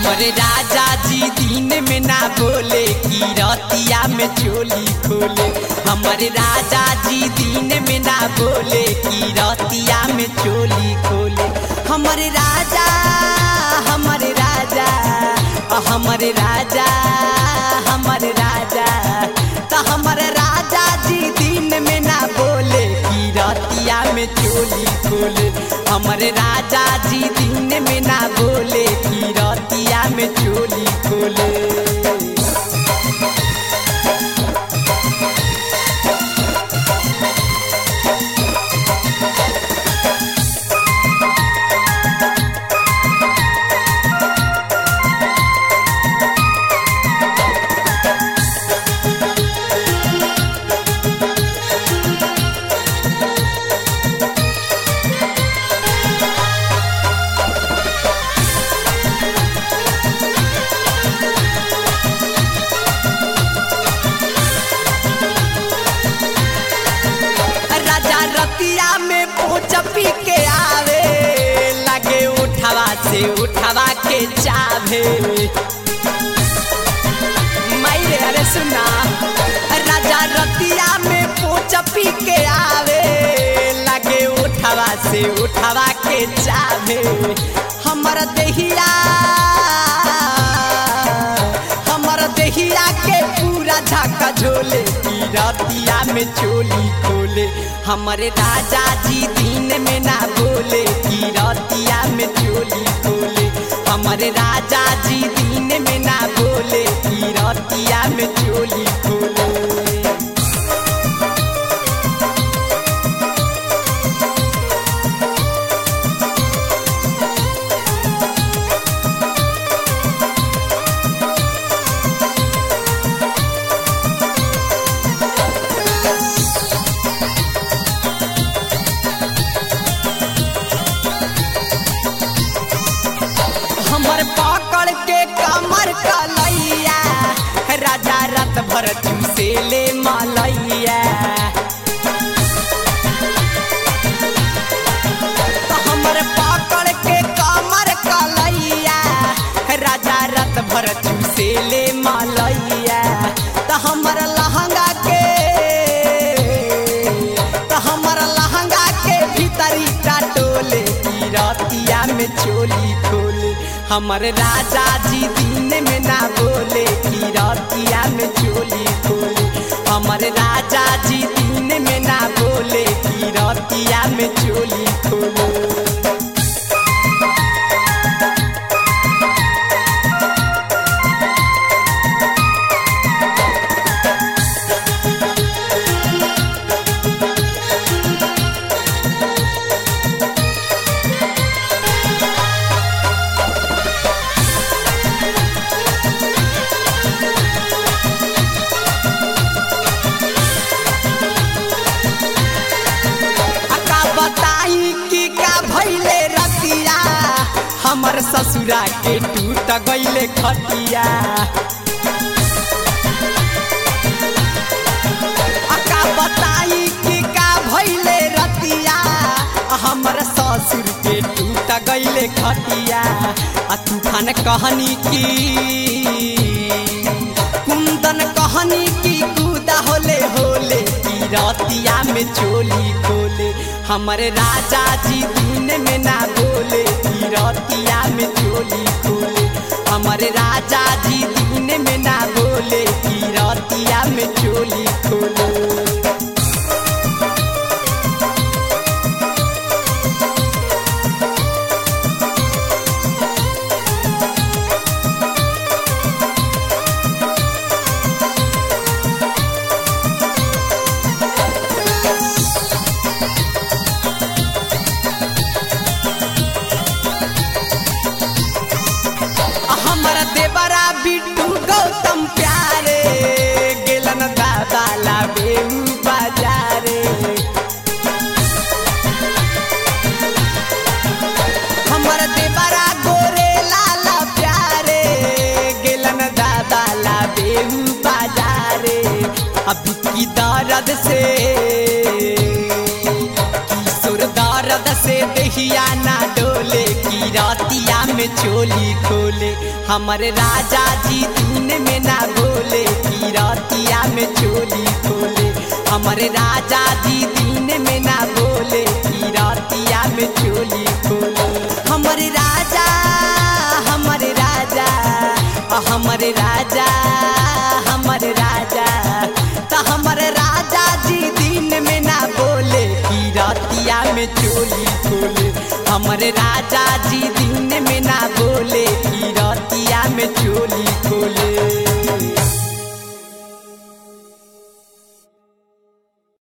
हमरे राजा जी दिन में ना बोले की रतिया में चोली खोले हमरे राजा जी दिन में ना बोले की रतिया में चोली खोले हमरे राजा हमरे राजा अ हमरे राजा हमरे राजा त हमरे राजा जी दिन में ना बोले की रतिया में चोली खोले हमरे राजा जी दिन में ना बोले की रतिया में चोली खोले राजा रतिया में पोच पी के आवे लगे उठावा से उठावा के चावे मायरे अरे सुना राजा रतिया में पोच पी के आवे लगे उठावा से उठावा के चावे हमर देहिया हमर देहिया के पूरा झाका झोले की रतिया में चोली खोले हमरे राजा जी दिन में ना बोले की रतिया में चोली खोले हमरे राजा जी दिन में ना बोले की रतिया में चोली खोले हमर पकड़ के कमर कलैया राजा रात भर चूसे ले मलैया तो हमर पकड़ के कमर कलैया राजा रात भर चूसे ले मलैया तो हमर लहंगा के तो हमर लहंगा के भीतरी टाटोले की रतिया में चोली खोले हमर राजा जी दिन में ना बोले की रतिया में चोली खोले हमर राजा जी दिन में ना बोले की रतिया में चोली खोले का बताई कि का भैले रतिया हमर ससुरा के टूट गईले खटिया आ का बताई कि का भैले रतिया हमर ससुर के टूट गईले खटिया आ तूफान कहनी की कुंदन कहनी की कूदा होले होले की रतिया में चोली खोले हमरे राजा जी दिन में ना बोले की रतिया में चोली खोले हमरे राजा जी दिन में ना बोले की रतिया में चोली खोले हमर देवरा बिट्टू गौतम प्यारे गेलन दादा ला बेऊ बाजारे हमर देवरा गोरे लाला प्यारे गेलन दादा ला बेऊ बाजारे अभी की दर्द से किशोर दर्द से दहिया ना डोले की रतिया में चोली खोले हमारे राजा जी दिन में ना बोले की रतिया में चोली खोले हमारे राजा जी दिन में ना बोले की रतिया में चोली खोले हमारे राजा हमारे राजा हमारे राजा हमारे राजा तो हमारे राजा जी दिन में ना बोले की रतिया में चोली खोले हमारे राजा जी दिन में ना